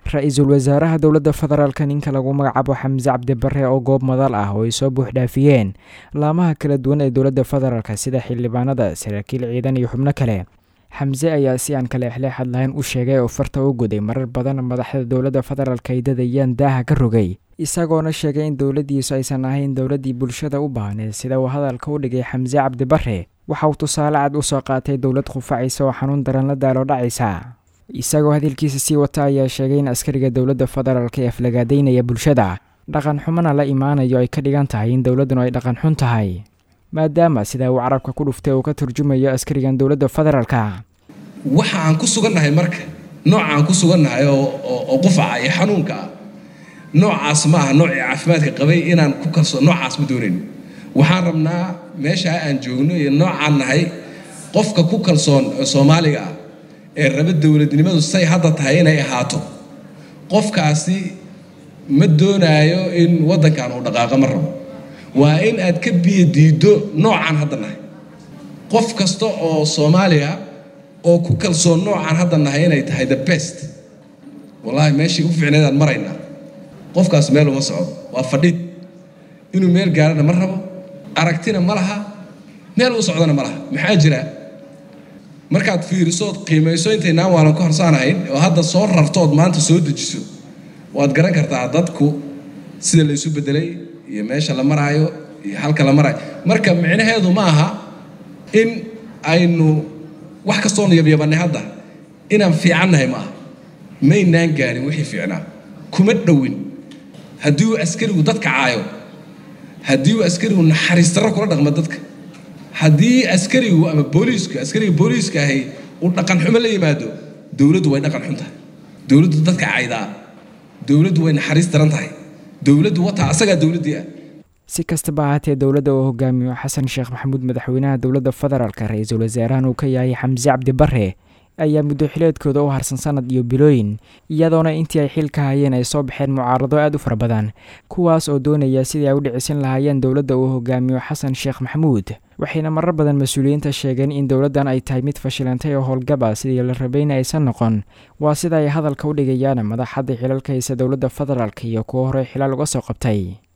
ra-iisul wasaaraha dowladda federaalka ninka lagu magacaabo xamse cabdi bare oo goob madal ah oo ay soo buuxdhaafiyeen laamaha kala duwan ee dowladda federaalk sida xildhibaanada saraakiil ciidan iyo xubno kale xamse ayaa si aan kale exleexad lahayn u sheegay oo farta u guday marar badan madaxda dowladda federaalk ay dadayaan daaha ka rogay isagoona sheegay in dowladdiisu aysan ahayn dowladdii bulshada u baahneed sida uu hadalka u dhigay xamse cabdi bare waxa uu tusaale cad u soo qaatay dowlad khufacaysa oo xanuun daran la daalo dhacaysa isagoo hadalkiisa sii wata ayaa sheegay in askariga dowladda federaalk ee aflagaadaynaya bulshada dhaqan xumana la imaanayo ay ka dhigan tahay in dowladdanu ay dhaqan xun tahay maadaama sidaa uu carabka ku dhuftay uu ka turjumayo askarigan dowladda federaalka waxa aan ku sugannahay marka nooca aan ku sugannahay oo qufaca iyo xanuunka ah noocaas ma aha noocii caafimaadka qabay inaan ku kalso noocaas ma doonayn waxaan rabnaa meeshaa aan joogno iyo noocaan nahay qofka ku kalsoon soomaaliga ah ee raba dowladnimadu say hadda tahay inay ahaato qofkaasi ma doonaayo in waddankan uu dhaqaaqo ma rabo waa in aad ka biyo diiddo noocaan hadda nahay qof kasta oo soomaaliya oo ku kalsoon noocaan hadda nahay inay tahay the best wallaahi meeshii u fiicneedaan maraynaa qofkaas meel uma socdo waa fadhid inuu meel gaarana ma rabo aragtina ma laha meel u socdana ma laha maxaa jira markaad fiirisood qiimayso intaynaan waalan ku horsaanahayn oo hadda soo rartood maanta soo dejiso waad garan kartaa dadku sida la isu bedelay iyo meesha la maraayo iyo halka la maraayo marka micnaheedu ma aha in aynu wax kastoonu yabyabannay hadda inaan fiicannahay ma aha maynaan gaarin wixii fiicnaa kuma dhowin haddii uu askarigu dadka caayo haddii uu askarigu naxariis darro kula dhaqmo dadka haddii askarigu ama booliisku askariga booliiska ahay uu dhaqan xumo la yimaado dowladdu way dhaqan xun tahay dowladdu dadka caydaa dowladdu way naxariis daran tahay dowladdu wataa asagaa dowladdii ah si kastaba ahaatee dowladda uu hogaamiyo xasan sheekh maxamuud madaxweynaha dowladda federaalk ra-iisul wasaarahan uu ka yahay xamse cabdi bare ayaa muddo xileedkooda u harsan sanad iyo bilooyin iyadoona intii ay xilka hayeen ay soo baxeen mucaarado aad u fara badan kuwaas oo doonaya sidii ay u dhicisin lahaayeen dowladda uu hogaamiyo xasan sheekh maxamuud waxayna marar badan mas-uuliyiinta sheegeen in dowladdan ay tahay mid fashilantay oo howlgab ah sidii la rabayna aysan noqon waa sida ay hadalka u dhigayaan madaxadda xilalka haysa dowladda federaalk iyo kuwo horey xilaal uga soo qabtay